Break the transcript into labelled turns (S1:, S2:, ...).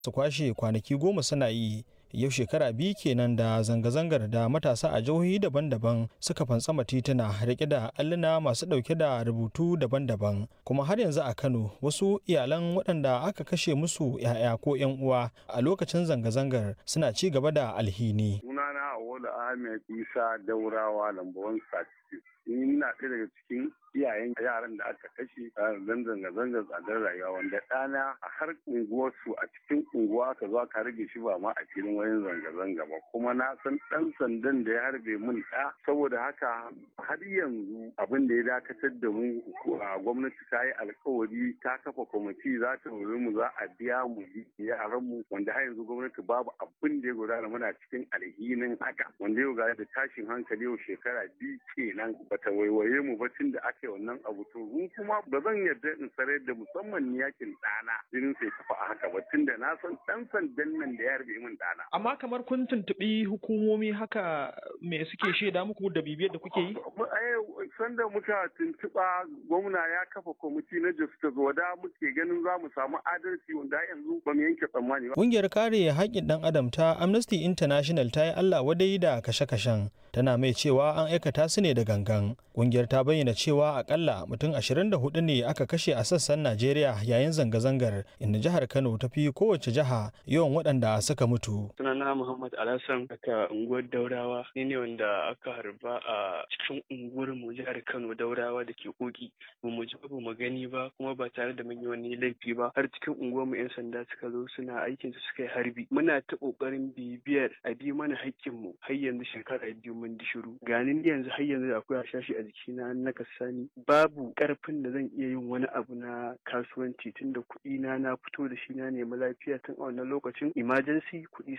S1: su kwashe kwanaki goma suna yi yau shekara biyu kenan da zanga-zangar da matasa a jihohi daban-daban suka fantsama tituna rike da alluna masu ɗauke da rubutu daban-daban kuma har yanzu a kano wasu iyalan waɗanda aka kashe musu 'ya'ya ko 'yan uwa a lokacin zanga-zangar suna ci gaba da alhini
S2: sunana Awolu Ahmed Isa Daurawa lambawan Sati ni ina ɗaya daga cikin iyayen yaran da aka kashe a zan zanga-zangar tsadar rayuwa wanda ɗana a har unguwarsu a cikin unguwa aka zo aka rage shi ba ma a filin wayan zanga-zanga ba kuma na san ɗan sandan da ya harbe mun ɗa saboda haka har yanzu abin da ya dakatar da mu a gwamnati ta yi alkawari ta kafa kwamiti za ta wuri mu za a biya mu yaran mu wanda har yanzu gwamnati babu abin da ya gudana muna cikin alhinin haka wanda yau ga da tashin hankali yau shekara biyu kenan bata waiwaye mu ba tun da aka yi wannan abu to mun kuma ba zan yarda in sarar da musamman yakin ɗana jinin sai kafa a haka ba tun da na san ɗan sandan nan da ya harbe min ɗana.
S3: Amma kamar kun tuntuɓi hukumomi haka me suke shaida muku da bibiyar da kuke yi?
S2: Sanda muka tuntuɓa gwamna ya kafa kwamiti na justice wada muke ganin za mu samu adalci wanda yanzu ba mu yanke tsammani ba.
S1: Ƙungiyar kare haƙƙin ɗan adam ta Amnesty International ta yi Allah wadai da kashe-kashen tana mai cewa an aikata su ne da gangan. Ƙungiyar ta bayyana cewa akalla mutum 24 ne aka kashe a sassan Najeriya yayin zanga-zangar inda jihar Kano ta fi kowace jiha yawan waɗanda suka mutu.
S4: Sunana Muhammad Alhassan daga unguwar Daurawa ni ne wanda aka harba a cikin unguwar mu jihar Kano Daurawa da ke koki ba mu ji ba mu gani ba kuma ba tare da mun yi wani laifi ba har cikin unguwar mu 'yan sanda suka zo suna aikin su suka yi harbi muna ta kokarin bibiyar a bi mana haƙƙin mu har yanzu shekara biyu mun di shiru ganin yanzu har yanzu akwai hashashi a jikina na kasani babu karfin da zan iya yin wani abu na kasuwanci tunda kuɗi na na fito da shi na nemi lafiya tun a wannan lokacin emergency kuɗi